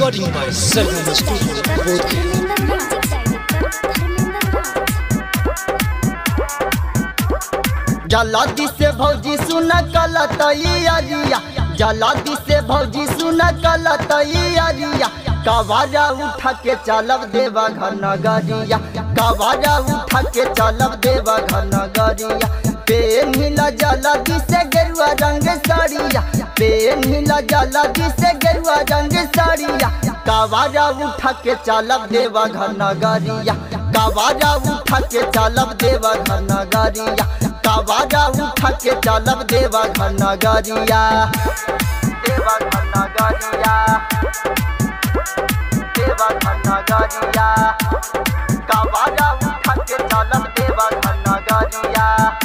Recording by Sargama Studio, Bodh जलादी से भौजी सुन कल तैयारिया जलादी से भौजी सुन कल तैयारिया कवारा उठा के चलब देवा घर नगरिया कवारा उठा के चलब देवा घर नगरिया पेन हिला जलादी से गेरुआ रंग साड़िया पेन हिला जलादी से गेरुआ रंग साड़िया कवारा उठा के चलब देवा घर नगरिया कवारा उठा के चलब देवा घर नगरिया कवारा उठा के चलब देवा घर नगरिया देवा घर नगरिया देवा घर नगरिया कवारा उठा के चलब देवा घर नगरिया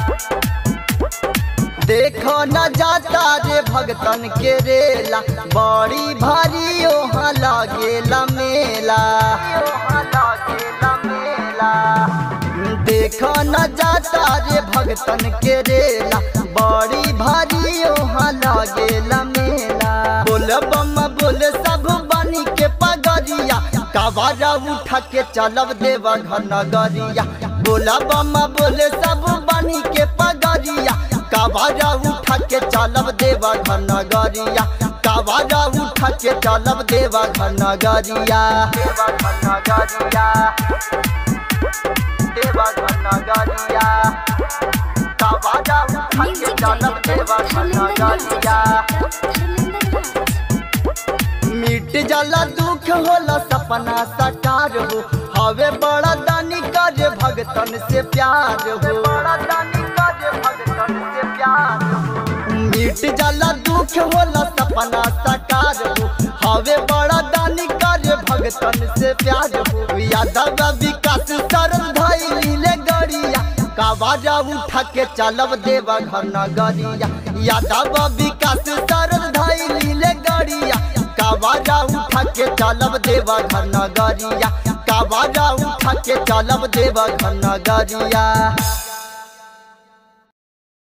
देखो न जाता रे भगतन के रेला बड़ी भारी ओहा लागेला मेला देखो न जाता रे भगतन के रेला बड़ी भारी ओहा लागेला मेला बोल बम बोल सब बनी के पगरिया कवारा उठा के चलब देवा घर नगरिया बोला बम बोले सब बनी के पगरिया कवारा उठा के चलब देवा घर नगरिया कवारा उठा के चलब देवा घर नगरिया देवा घर नगरिया देवा घर नगरिया कवारा उठा के चलब देवा घर नगरिया मिट जाला दुख होला सपना साकार हो हवे बड़ा दानी कर भगतन से प्यार हो बड़ा दानी कर भगतन से प्यार हो मिट जाला दुख होला सपना साकार हो हवे बड़ा दानी कर भगतन से प्यार हो यादव विकास सरल धैली ले गड़िया कवारा उठा के चलब देवा घर नगरिया यादव विकास सरल धैली ले गड़िया कवारा उठा के चलब देवा घर नगरिया कवारा उठा के चलब देवा घर नगरिया